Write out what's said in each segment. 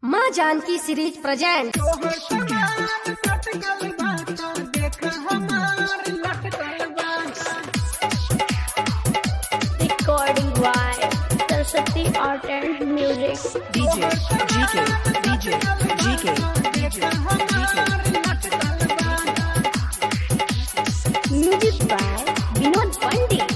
माँ Janaki series present तोहर समान लटकल बा देख हमार लटकल बा recording by Saraswati Art and Music. DJ, GK, DJ, GK, देख हमार लटकल बा Music by Vinod Pandit.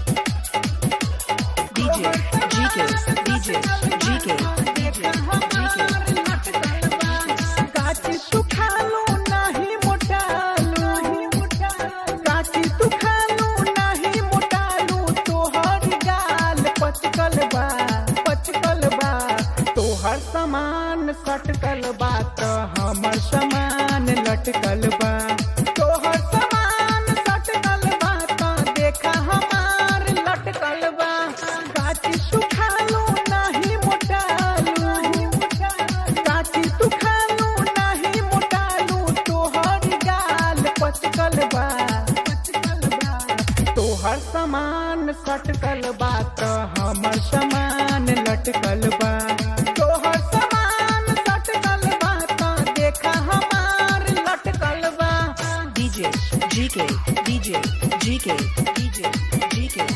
DJ, GK, DJ, GK, देख हमार लटकल बा काची तू खालो नाही मोटालो काची तू खालो नाही मोटालो तोहर गाल पचकल बा पचकल बा तोहर सामान सटकल बा त हमर सामान लटकल बा तोहर सामान सटकल बा त देखा हमार लटकल बा काची तू खालो नाही मोटालो काची तू खालो नाही मोटालो तोहर गाल पचकल बा पचकल बा तोहर सामान सटकल बा त हमर सामान लटकल बा तोहर सामान सटकल बा त देखा हमार लटकल बा DJ, GK, DJ, GK, DJ, GK,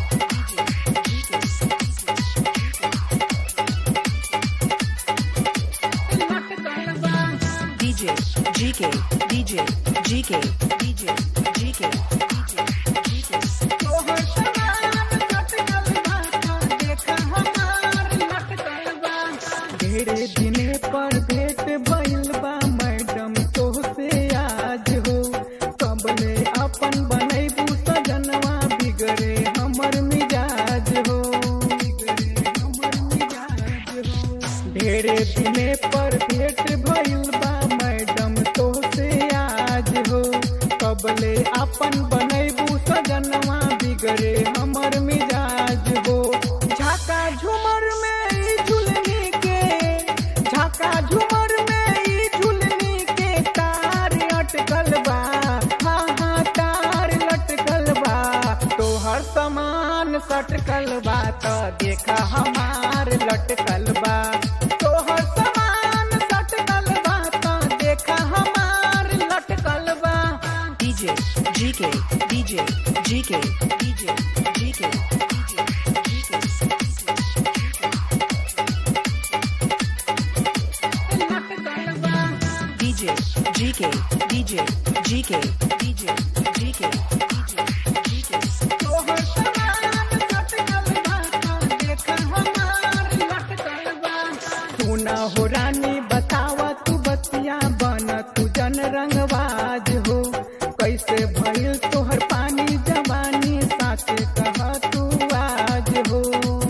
लटकल बा DJ, GK, DJ, GK, DJ, GK, तोहर सामान लटकल बा त देखा हमार लटकल बा ढेरे दिने पर भेंट भइल बा मैडम तोहसे आज हो कबले अपन बनैबू सजनवा बिगड़े हमर मिजाज हो बिगड़े हमर मिजाज हो ढेरे दिने पर भेंट भइल बा मैडम तोहसे आज हो कबले अपन बनैबू सजनवा बिगड़े हमर मिजाज हो झाका झूमर में ई झुलनी के झाका झूमर में ई झुलनी के तार अटकल बा हाँ हाँ तार लटकल बा तोहर सामान सटकल बा त देखा हमार लटकल बा तोहर सामान सटकल बा त देखा हमार लटकल बा DJ, GK, DJ, GK, DJ, GK, लटकल बा DJ, GK, DJ, GK, DJ, GK, तोहर सामान लटकल बा त देखा हमार लटकल बा तू ना हो रानी बतावा तू बतिया बन तू जन रंगबाज हो कैसे भइल तोहर पानी जवानी साचे कह तू आज हो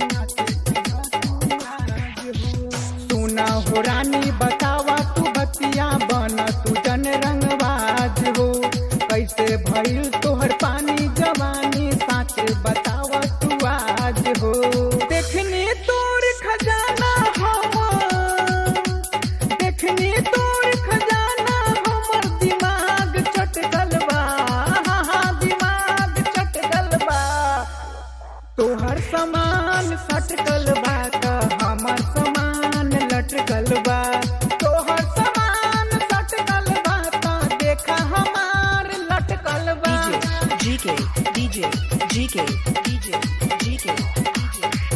सुना हो रानी बतावा तू बतिया बन तू जन रंगबाज हो कैसे भइल तोहर पानी जवानी साचे बतावा तू आज हो देखनी तोर खजाना हम देखनी तोर खजाना हमर दिमाग चटकल बा हाँ, हाँ, दिमाग चटकल बा तोहर सामान सटकल बा त हमर सामान लटकल बा तोहर सामान सटकल बा त देखा हमार लटकल बा DJ, GK, DJ, GK, DJ, GK,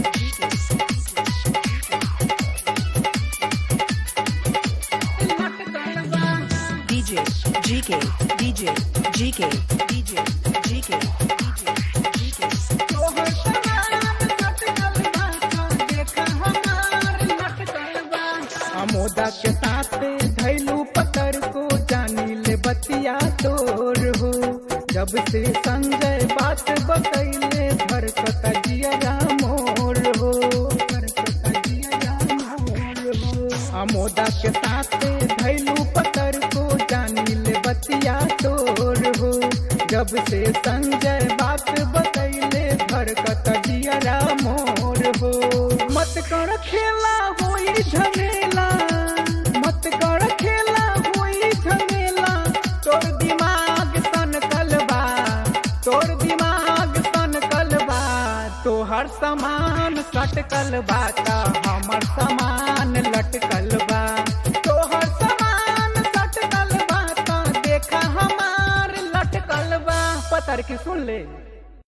लटकल बा DJ, GK, DJ, GK, DJ, GK, तोहर सामान सटकल बा त देखा हमार लटकल बा अमोदा के साथ धैलू पकड़ को जानी ले बतिया तोर हो जब से संजय बात बतैले भरकत जिया मोर हो भरकत जिया मोर हो अमोदा के साथ धैलू पकड़ को जानी ले बतिया तोर हो जब से संजय बात बतैले भरकत जिया मोर हो मत कर खेला होई झमेला मत कर खेला होई झमेला तोर दिमाग सन कलबा तोर दिमाग सन कलबा तोहर सामान सटकल बा त हमर सामान लटकल बा पतर की सुन ले